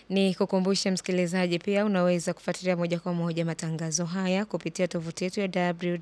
Ni kukumbusha msikilizaji, pia unaweza kufuatilia moja kwa moja matangazo haya kupitia tovuti yetu ya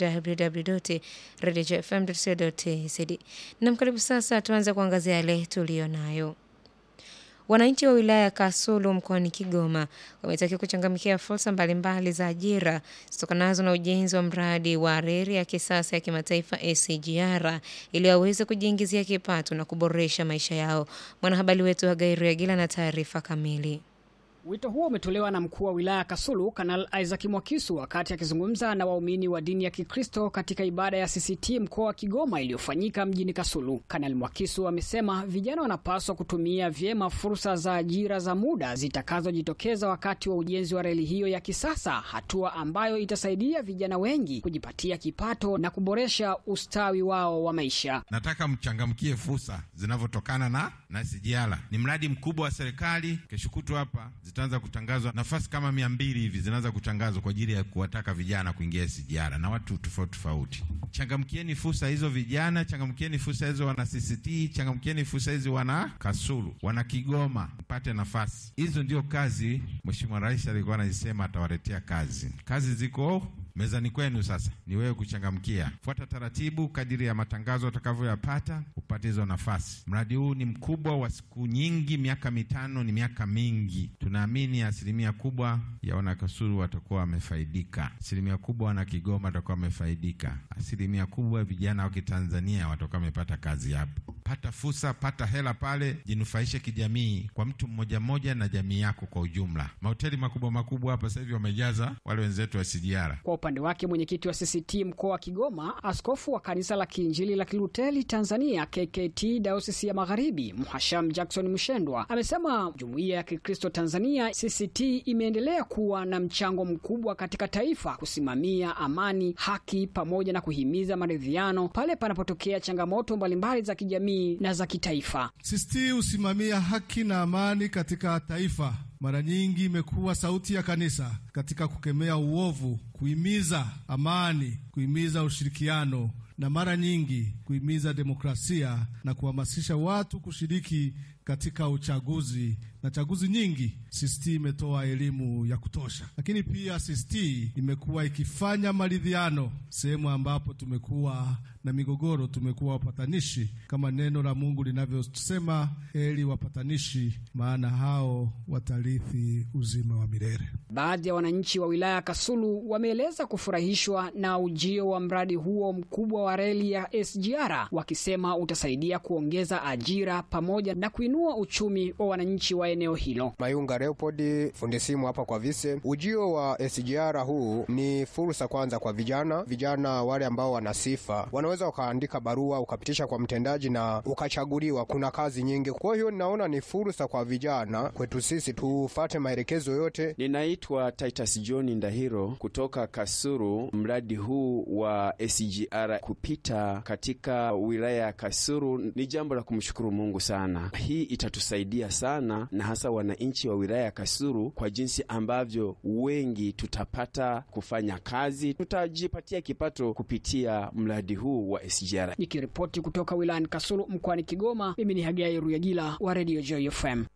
www.radiofm.co.tz. Na karibu sasa, tuanze kuangazia yale tuliyo nayo. Wananchi wa wilaya ya Kasulu mkoani Kigoma wametakiwa kuchangamkia fursa mbalimbali za ajira zitokanazo na ujenzi wa mradi wa reli ya kisasa ya kimataifa SGR ili waweze kujiingizia kipato na kuboresha maisha yao. Mwanahabari wetu Hagai Regila na taarifa kamili. Wito huo umetolewa na mkuu wa wilaya ya Kasulu Kanal Isaac Mwakisu wakati akizungumza na waumini wa dini ya Kikristo katika ibada ya CCT mkoa wa Kigoma iliyofanyika mjini Kasulu. Kanal Mwakisu amesema vijana wanapaswa kutumia vyema fursa za ajira za muda zitakazojitokeza wakati wa ujenzi wa reli hiyo ya kisasa, hatua ambayo itasaidia vijana wengi kujipatia kipato na kuboresha ustawi wao wa maisha. Nataka mchangamkie fursa zinavyotokana na na SGR. Ni mradi mkubwa wa serikali. Kesho kutwa hapa zitaanza kutangazwa nafasi kama mia mbili hivi zinaanza kutangazwa kwa ajili ya kuwataka vijana kuingia SGR na watu tofauti tofauti. Changamkieni fursa hizo vijana, changamkieni fursa hizo wana CCT, changamkieni fursa hizi wana Kasulu, wana Kigoma, mpate nafasi hizo. Ndio kazi Mheshimiwa Rais alikuwa anasema atawaletea kazi. Kazi ziko mezani kwenu, sasa ni wewe kuchangamkia. Fuata taratibu kadiri ya matangazo utakavyoyapata upate hizo nafasi. Mradi huu ni mkubwa wa siku nyingi, miaka mitano ni miaka mingi. Tunaamini asilimia kubwa ya wanakasulu watakuwa wamefaidika, asilimia kubwa wana Kigoma watakuwa wamefaidika, asilimia kubwa vijana wa Kitanzania watakuwa wamepata kazi hapo. Pata fursa, pata hela pale, jinufaishe kijamii, kwa mtu mmoja mmoja na jamii yako kwa ujumla. Mahoteli makubwa makubwa hapa sasa hivi wamejaza wale wenzetu wa SGR. Kwa upande wake mwenyekiti wa CCT mkoa wa Kigoma, askofu wa kanisa la Kiinjili la Kiluteli Tanzania KKT Dayosisi ya Magharibi, Mhasham Jackson Mshendwa amesema jumuiya ya Kikristo Tanzania CCT imeendelea kuwa na mchango mkubwa katika taifa kusimamia amani, haki pamoja na kuhimiza maridhiano pale panapotokea changamoto mbalimbali za kijamii na za kitaifa. CCT husimamia haki na amani katika taifa. Mara nyingi imekuwa sauti ya kanisa katika kukemea uovu, kuhimiza amani, kuhimiza ushirikiano na mara nyingi kuhimiza demokrasia na kuhamasisha watu kushiriki katika uchaguzi na chaguzi nyingi. CCT imetoa elimu ya kutosha, lakini pia CCT imekuwa ikifanya maridhiano sehemu ambapo tumekuwa na migogoro, tumekuwa wapatanishi, kama neno la Mungu linavyosema, heri wapatanishi, maana hao watarithi uzima wa milele. Baadhi ya wananchi wa wilaya ya Kasulu wameeleza kufurahishwa na ujio wa mradi huo mkubwa wa reli ya SGR, wakisema utasaidia kuongeza ajira pamoja na kuinua uchumi wa wananchi wa eneo hilo. Mayunga Leopold, fundi simu hapa kwa Vise. Ujio wa SGR huu ni fursa kwanza kwa vijana. Vijana wale ambao wana sifa wanaweza ukaandika barua ukapitisha kwa mtendaji na ukachaguliwa. Kuna kazi nyingi, kwa hiyo ninaona ni fursa kwa vijana kwetu sisi tufate maelekezo yote. Ninaitwa Titus John Ndahiro kutoka Kasuru. Mradi huu wa SGR kupita katika wilaya ya Kasuru ni jambo la kumshukuru Mungu sana. Hii itatusaidia sana na hasa wananchi wa wilaya ya Kasuru kwa jinsi ambavyo wengi tutapata kufanya kazi, tutajipatia kipato kupitia mradi huu wa SGR. Nikiripoti kutoka wilayani Kasulu mkoani Kigoma, mimi ni Hagai Ruyagila wa Radio Joy FM.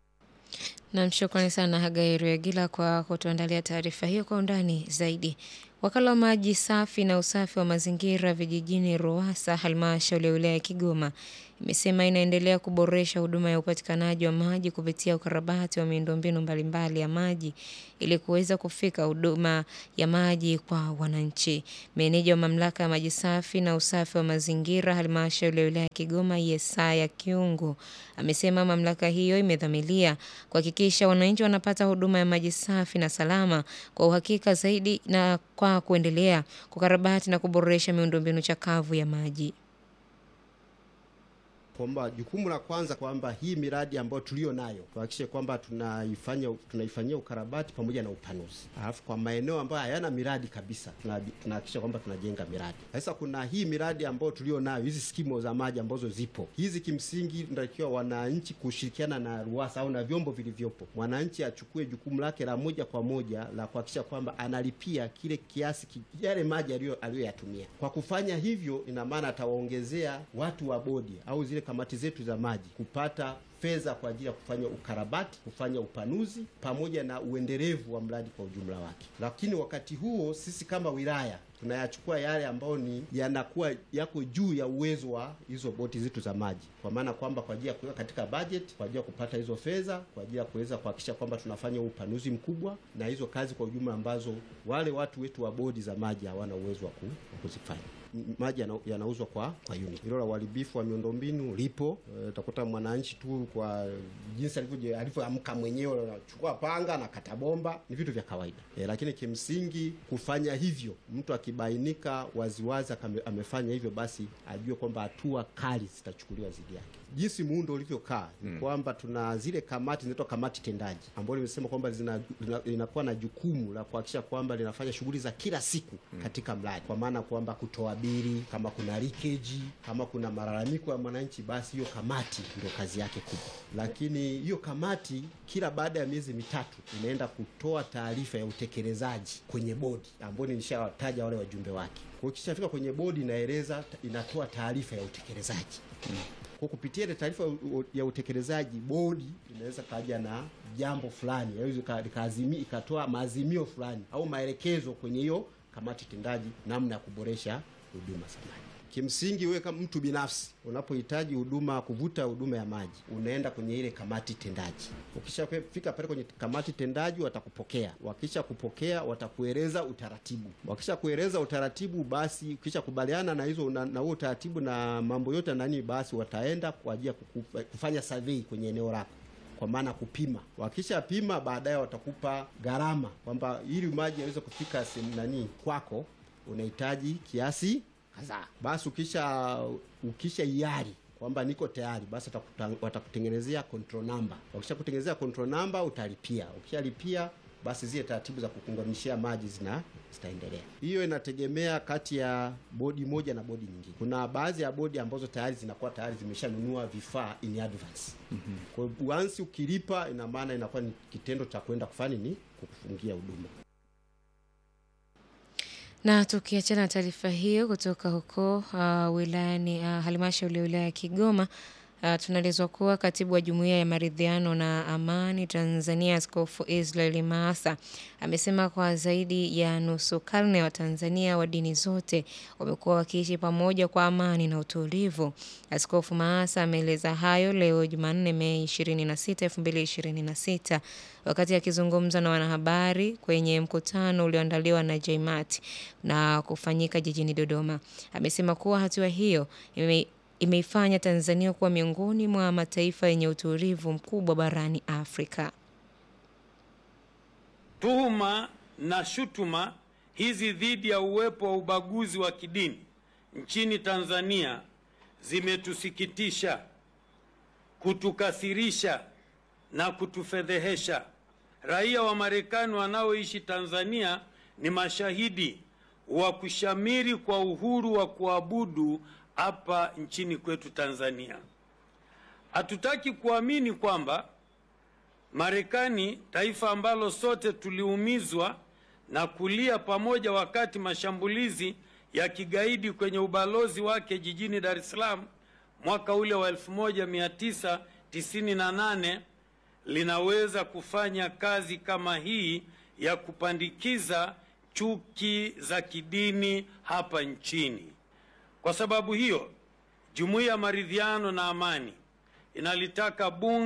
Nam, shukrani sana Hagai Ruyagila kwa kutuandalia taarifa hiyo kwa undani zaidi. Wakala wa maji safi na usafi wa mazingira vijijini RUWASA halmashauri ya wilaya ya Kigoma imesema inaendelea kuboresha huduma ya upatikanaji wa maji kupitia ukarabati wa miundombinu mbalimbali ya maji ili kuweza kufika huduma ya maji kwa wananchi. Meneja wa mamlaka ya maji safi na usafi wa mazingira halmashauri ya wilaya ya Kigoma Yesaya Kiungu amesema mamlaka hiyo imedhamiria kuhakikisha wananchi wanapata huduma ya maji safi na salama kwa uhakika zaidi na kwa kuendelea kukarabati na kuboresha miundombinu chakavu ya maji. kwamba jukumu la kwanza kwamba hii miradi ambayo tulio nayo tuhakikishe kwamba tunaifanya tunaifanyia ukarabati pamoja na upanuzi, alafu kwa maeneo ambayo hayana miradi kabisa tuna- tunahakikisha kwamba tunajenga miradi. Sasa kuna hii miradi ambayo tulio nayo, hizi skimu za maji ambazo zipo hizi, kimsingi tunatakiwa wananchi kushirikiana na RUWASA au na vyombo vilivyopo, mwananchi achukue jukumu lake la moja kwa moja la kuhakikisha kwamba analipia kile kiasi ki- yale maji aliyo- aliyoyatumia. Kwa kufanya hivyo, ina maana atawaongezea watu wa bodi au zile kamati zetu za maji kupata fedha kwa ajili ya kufanya ukarabati, kufanya upanuzi pamoja na uendelevu wa mradi kwa ujumla wake. Lakini wakati huo sisi kama wilaya tunayachukua yale ambayo ni yanakuwa yako juu ya uwezo wa hizo boti zetu za maji, kwa maana kwamba kwa ajili ya kuweka katika budget, kwa ajili ya kupata hizo fedha, kwa ajili ya kuweza kuhakikisha kwamba tunafanya upanuzi mkubwa na hizo kazi kwa ujumla ambazo wale watu wetu wa bodi za maji hawana uwezo wa kuzifanya. Maji yana, yanauzwa kwa kwa unit. Hilo la uharibifu wa miundombinu lipo. Utakuta e, mwananchi tu kwa jinsi alivyo alivyoamka mwenyewe anachukua panga na kata bomba, ni vitu vya kawaida e, lakini kimsingi kufanya hivyo, mtu akibainika waziwazi amefanya hivyo, basi ajue kwamba hatua kali zitachukuliwa dhidi yake. Jinsi muundo ulivyokaa ni hmm, kwamba tuna zile kamati zinaitwa kamati tendaji ambayo limesema kwamba linakuwa na jukumu la kuhakikisha kwamba linafanya shughuli za kila siku hmm, katika mradi, kwa maana kwamba kutoa bili, kama kuna leakage, kama kuna malalamiko ya mwananchi, basi hiyo kamati ndio kazi yake kubwa. Lakini hiyo kamati kila baada ya miezi mitatu inaenda kutoa taarifa ya utekelezaji kwenye bodi ambayo nilishawataja wale wajumbe wake. Kwa hiyo kishafika kwenye bodi, inaeleza inatoa taarifa ya utekelezaji hmm. Kwa kupitia ile taarifa ya utekelezaji, bodi inaweza kaja na jambo fulani, ikazimia ikatoa maazimio fulani au maelekezo kwenye hiyo kamati tendaji, namna ya kuboresha huduma za maji. Kimsingi wewe kama mtu binafsi unapohitaji huduma kuvuta huduma ya maji, unaenda kwenye ile kamati tendaji. Ukishafika pale kwenye kamati tendaji, watakupokea. Wakisha kupokea, watakueleza utaratibu. Wakisha kueleza utaratibu, basi ukisha kubaliana na hizo na huo utaratibu na mambo yote nani, basi wataenda kwa ajili ya kufanya survey kwenye eneo lako kwa maana kupima. Wakisha pima, baadaye watakupa gharama kwamba ili maji yaweze kufika sehemu nani kwako unahitaji kiasi kadhaa. Basi ukisha ukisha iari kwamba niko tayari, basi watakutengenezea control number. Wakisha kutengenezea control number utalipia. Ukishalipia basi zile taratibu za kukunganishia maji zina zitaendelea. Hiyo inategemea kati ya bodi moja na bodi nyingine. Kuna baadhi ya bodi ambazo tayari zinakuwa tayari zimeshanunua vifaa in advance. mm -hmm. Kwa hiyo once ukilipa, ina maana inakuwa ni kitendo cha kwenda kufanya ni kukufungia huduma. Na tukiachana na taarifa hiyo kutoka huko uh, wilayani uh, halmashauri ya wilaya ya Kigoma uh, tunaelezwa kuwa katibu wa jumuiya ya maridhiano na amani Tanzania Askofu Israel Maasa amesema kwa zaidi ya nusu karne wa Tanzania wa dini zote wamekuwa wakiishi pamoja kwa amani na utulivu. Askofu Maasa ameeleza hayo leo Jumanne, Mei 26, 2026 wakati akizungumza na wanahabari kwenye mkutano ulioandaliwa na JMAT na kufanyika jijini Dodoma. Amesema kuwa hatua hiyo ime imeifanya Tanzania kuwa miongoni mwa mataifa yenye utulivu mkubwa barani Afrika. Tuhuma na shutuma hizi dhidi ya uwepo wa ubaguzi wa kidini nchini Tanzania zimetusikitisha, kutukasirisha na kutufedhehesha. Raia wa Marekani wanaoishi Tanzania ni mashahidi wa kushamiri kwa uhuru wa kuabudu hapa nchini kwetu Tanzania. Hatutaki kuamini kwamba Marekani, taifa ambalo sote tuliumizwa na kulia pamoja wakati mashambulizi ya kigaidi kwenye ubalozi wake jijini Dar es Salaam mwaka ule wa 1998 linaweza kufanya kazi kama hii ya kupandikiza chuki za kidini hapa nchini. Kwa sababu hiyo, Jumuiya ya Maridhiano na Amani inalitaka bunge